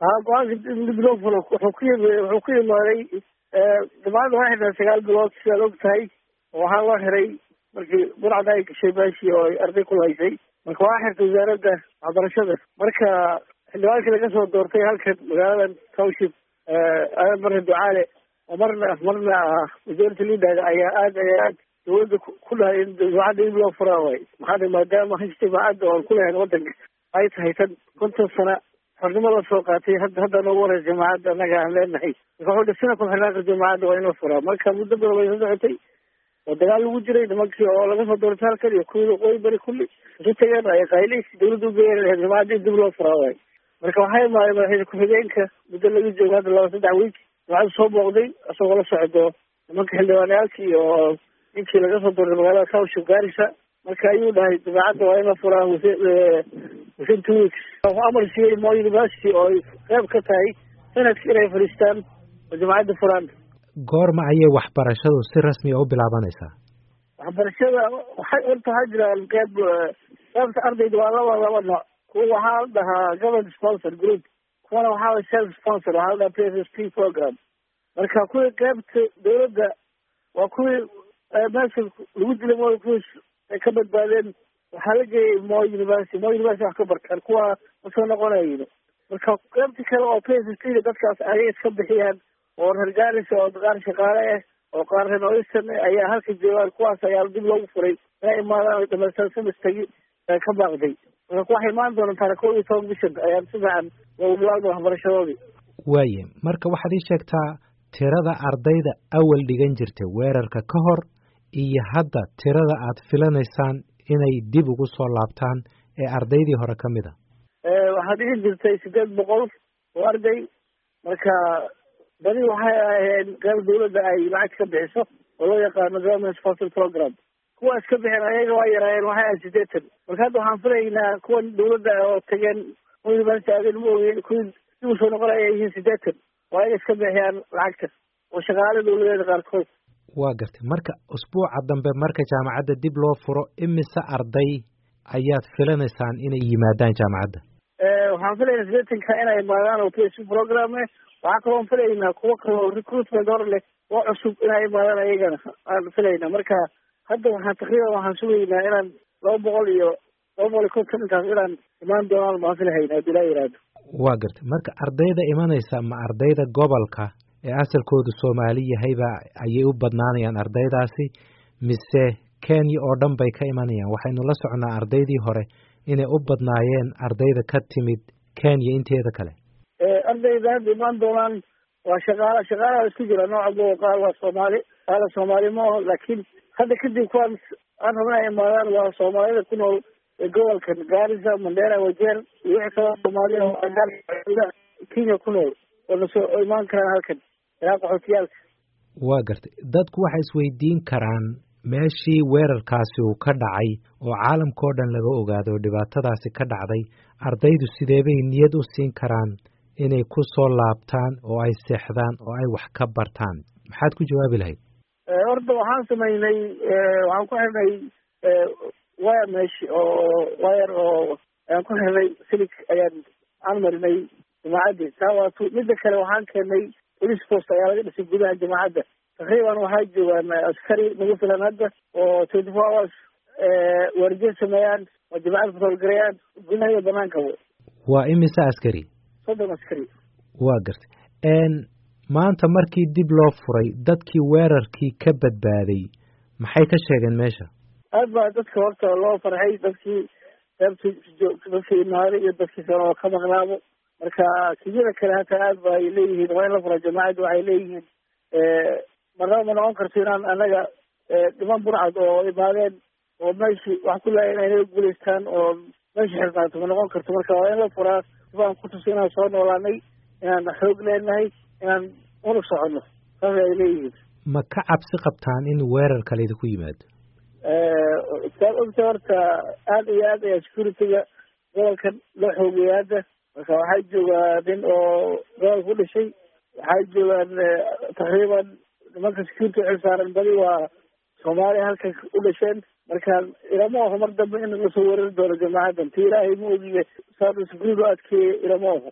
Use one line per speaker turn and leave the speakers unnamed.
ha go-aanka dib loo furo wuxuu ku yim wuxuu ku yimaaday dhamaanta waxay xirtaa sagaal bilood sidaad og tahay oo waxaa loo xiray markii burcada ay gashay meeshii oo ay arday ku lahaysay marka waxaa xirtay wasaaradda waxbarashada marka xildhibaankii laga soo doortay halkan magaaladan township aadan marre ducaale oo marna marna ah majority leader ayaa aad ayaa aad dawladda ku dhahay in jaamacadda dib loo furaa waay maxaa maadaama hashta jaamacadda oon ku lahayn wadanka ay tahay tan konton sana xornimo la soo qaatay hadda hadda noogu horeysa jaamacadda annaga aan leenahay marka wuxuu dhisina ku xirnaanka jaamacadda waa in la furaa marka muddo badan way soo socotay oo dagaal lagu jiray nimankii oo laga soo doortay halkan iyo kuwii waqooyi bari kulli isu tageen ay qaylis dawladda ugeeyeen jaamacadda in dib loo furaa waay marka waxaa imaaday madaxweyne ku-xigeenka muddo laga joogo hadda laba saddex wiik jaamacadda soo booqday isagoo la socdo nimanka xildhibaanayaalkii oo ninkii laga soo doortay magaalada township gaarisa marka ayuu dhahay jaamacadda waa in la furaa within two weeks wuxuu amar siiyey mo university oo ay qeyb ka tahay sanadki inay fadhiistaan oo jaamacadda furaan
goorma ayay waxbarashadu si rasmi a u bilaabanaysaa
waxbarashada waxay horta waxaa jiraan qeyb qeybta ardayda waa laba laba nooc kuwa waxaa la dhahaa government sponsor group kuwana waxaa la self sponsor waxaa la dhahaa p s p program marka kuwii qeybta dawladda waa kuwii meesha lagu dilay mo kuwii ay ka badbaadeen waxaa la geeyay mo university mo university wax ka bartaan kuwa masoo noqonayin marka qeybtii kale oo p s p da dadkaas ayay iska bixiyaan oo reer gaarisa oo qaar shaqaale ah oo qaar reer oystan ayaa halka joogaan kuwaas ayaa dib loogu furay inay imaadaan ay dhamaystaan semestagi ka baaqday marka waxay imaan doonaan taariikh kow iyo toban bishan ayaan si fiican loogu bilaabda waxbarashadoodii
waaye marka waxaad ii sheegtaa tirada ardayda awal dhigan jirtay weerarka ka hor iyo hadda tirada aad filanaysaan inay dib ugu soo laabtaan ee ardaydii hore ka mid a
waxaa dhigan jirtay sideed boqol oo arday marka badi waxay aheen qeyb dawladda ay lacag ka bixiso oo loo yaqaano government sponsor program kuwa iska bixeen ayaga waa yaraayeen waxay ahayd sideetan marka hadda waxaan filaynaa kuwan dawladda oo tageen university aadeen ma ogeyn kuwii dib usoo noqonay ay yihiin sideetan oo ayaga iska bixiyaan lacagta oo shaqaale dawladeeda qaarkood
waa gartay marka usbuuca dambe marka jaamacadda dib loo furo imise arday ayaad filanaysaan inay yimaadaan jaamacadda
waxaan filaynaa sideetanka inay imaadaan oo p s p program eh waxaa kaloon filaynaa kuwo kaloo recruitment hor leh oo cusub inay imaadaan ayagana aan filaynaa marka hadda waxaan takriiban waxaan sugaynaa inaan laba boqol iyo laba boqol iyo konton intaas inaan imaan doonaan maan filahayna haddii laa yihahdo
waa gartay marka ardayda imanaysa ma ardayda gobolka ee asalkoodu soomaali yahayba ayay u badnaanayaan ardaydaasi mise kenya oo dhan bay ka imanayaan waxaynu la socnaa ardaydii hore inay u badnaayeen ardayda ka timid kenya inteeda kale
ardayda hadda imaan doonaan waa shaqaala shaqaalaha isku jira nooca bo qaar waa soomaali qaala soomaali maaho laakiin hadda kadib kuwaan aan rabna ay imaadaan waa soomaalida ku nool gobolkan gaarisa mandera wajeer iyo wixii kaloo soomaaliya kenya ku nool oo nasoo imaan karaan halkan ilaa qaxootiyaalka
waa gartay dadku waxay isweydiin karaan meeshii weerarkaasi uu ka dhacay oo caalamka oo dhan laga ogaado dhibaatadaasi ka dhacday ardaydu sideebay niyad u siin karaan inay ku soo laabtaan oo ay seexdaan oo ay wax ka bartaan maxaad ku jawaabi lahayd
horta waxaan sameynay waxaan ku xirnay wire mesh oo wire oo ayaan ku xirnay silig ayaan aan marinay jamaacaddi taa waa tu midda kale waxaan keenay police post ayaa laga dhisay gudaha jamaacadda takriiban waxaa joogaan askari nagu filan hadda oo twenty four hours waardiye sameeyaan oo jamacadda fasolgarayaan gudaha iyo banaanka
waa imise askari
soddon askari
waa gartay maanta markii dib loo furay dadkii weerarkii ka badbaaday maxay ka sheegeen meesha
aad baa dadka horta loo farxay dadkii qeybtii dadkii imaaday iyo dadkii kale oo ka maqnaabo marka kiyada kale hataa aad ba ay leeyihiin waa in la fura jamaacadda waxay leeyihiin marnaba ma noqon karto inaan anaga dhiman burcad oo imaadeen oo meeshii wax ku laaya inay naga guulaystaan oo meesha xirnaato ma noqon karto marka waa in la furaa sibaan ku tuso inaan soo noolaanay inaan xoog leenahay inaan unug soconno saas ay leeyihiin
ma ka cabsi qabtaan in weerar kale idinku yimaado
saad ogta horta aad iyo aad ayaa securityga gobolkan loo xoogeeya hadda marka waxaa joogaa nin oo gobolka ku dhashay waxaa joogaan takriiban nimanka security xilsaaran badi waa soomaaliya halkan u dhasheen marka ilama oho mar dambe in lasoo weerari doono jamaacadan ti ilaahay ma ogiye saada security loo adkeeye ilama oho